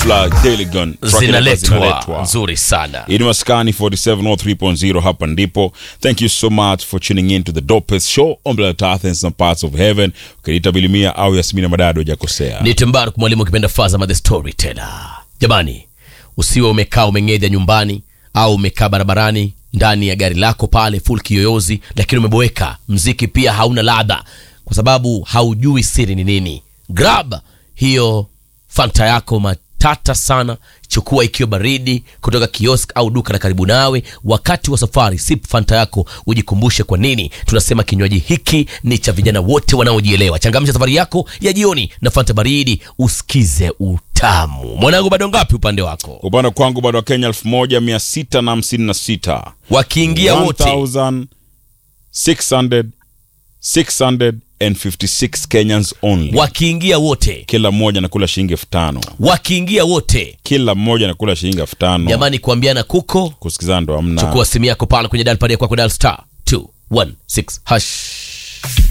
Dufla Deligon zinaletwa nzuri sana Hii ni Maskani 4703.0 hapa ndipo. Thank you so much for tuning in to the dopest show on planet Earth and some parts of heaven. Ukiniita Bilimia au Yasmina Madado hujakosea. ni Tembaruk mwalimu ukipenda Fazama the storyteller. Jamani, usiwe umekaa umeng'edha nyumbani au umekaa barabarani ndani ya gari lako pale full kiyoyozi, lakini umeboeka, mziki pia hauna ladha kwa sababu haujui siri ni nini. Grab hiyo fanta yako matata sana, chukua ikiwa baridi kutoka kiosk au duka la karibu nawe. Wakati wa safari, sip fanta yako, ujikumbushe kwa nini tunasema kinywaji hiki ni cha vijana wote wanaojielewa. Changamsha safari yako ya jioni na fanta baridi, usikize utamu. Mwanangu, bado ngapi upande wako? Upande kwangu bado wa Kenya 1656. Wakiingia wote 1600 656 Kenyans only. wakiingia wote Kila mmoja anakula shilingi elfu tano. wakiingia wote, Kila mmoja anakula shilingi elfu tano. jamani, kuambiana kuko Kusikizana ndo hamna. chukua simu yako pale kwenye dial pad ya kwako dial star 216 hash